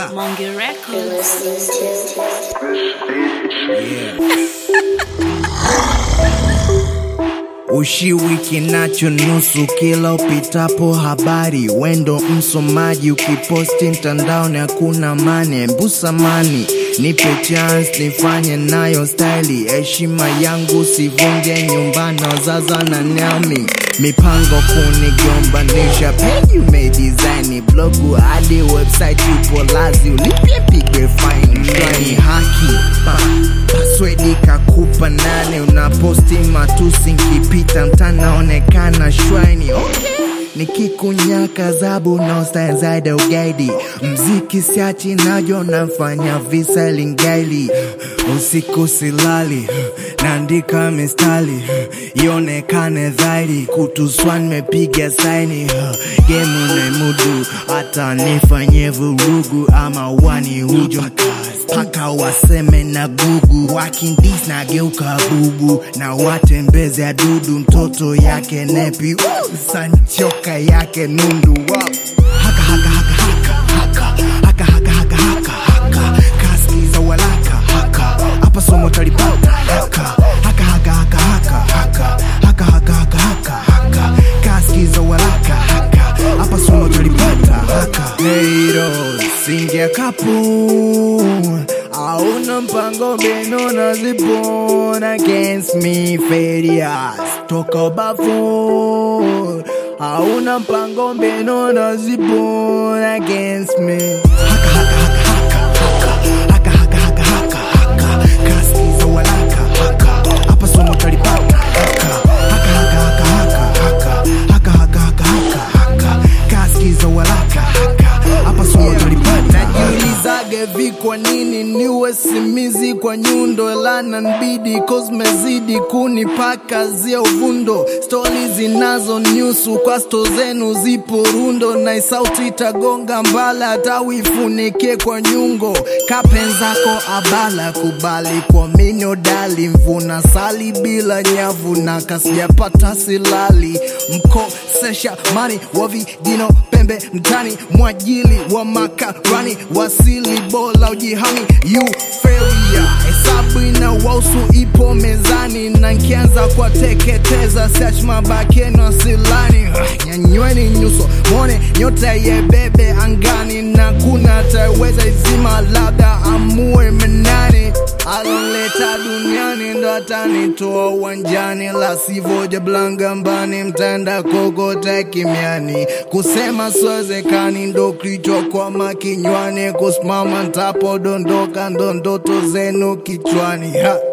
Monge Records. Ushiwi kinacho nusu kila upitapo habari, wendo msomaji, ukiposti mtandaoni hakuna mane mbusamani, nipe chance nifanye nayo staili, heshima yangu sivunge nyumbani, wazaza na nami mipango kunigombanisha, peji umedesign blogu hadi website yupo lazi, ulipie pigwe fine, ni haki pa Password kakupa nane, unaposti matusi, nkipita mtanaonekana shwani. Okay, nikikunyaka zabu na style zaidi ugaidi, mziki siachi najo nafanya visa lingaili, usiku silali naandika mistari ionekane dhahiri, kutuswa nimepiga saini gemu naimudu, hata nifanye vurugu ama wani huju paka waseme na gugu wakindis na geuka bubu na watembeze adudu mtoto yake nepi uh, sanchoka yake nundu wow. haka haka haka haka haka haka haka haka haka haka kaskiza walaka haka hapa somo talipata haka haka haka haka haka haka haka haka haka haka haka kaskiza walaka haka hapa somo talipata haka Neiro singia kapu Auna mpango beno na zipon against me failures Toka bafu Auna mpango beno na zipon against me Haka haka haka haka haka haka haka haka haka Kaskiza walaka haka Hapa somo talipata haka Haka haka haka haka haka haka haka haka haka Kaskiza walaka haka Hapa somo talipata Najiulizage vi kwa nini niwe simizi kwa nyundo lana nbidi cause mezidi kunipaka zia uvundo stori zinazo nyusu kwa sto zenu zipo rundo na sauti itagonga mbala hata uifunike kwa nyungo kapenzako abala kubali kwa minyo dali mvuna sali bila nyavu na kasijapata silali mkosesha mani wa vijino pembe mtani mwajili wa makarani wasili bola ujihami euforia hesabu ina wausu ipo mezani na nkianza kwa teketeza search mabakeno asilani nyanyweni nyuso mwone nyota yebebe angani na kuna ataweza izima labda amue menani aloleta duniani ndo atanitoa uwanjani la sivoja blangambani mtenda kokota kimiani kusema siwezekani ndo kilichokwama kinywani kusimama ntapodondoka ndo ndoto zenu kichwani ha.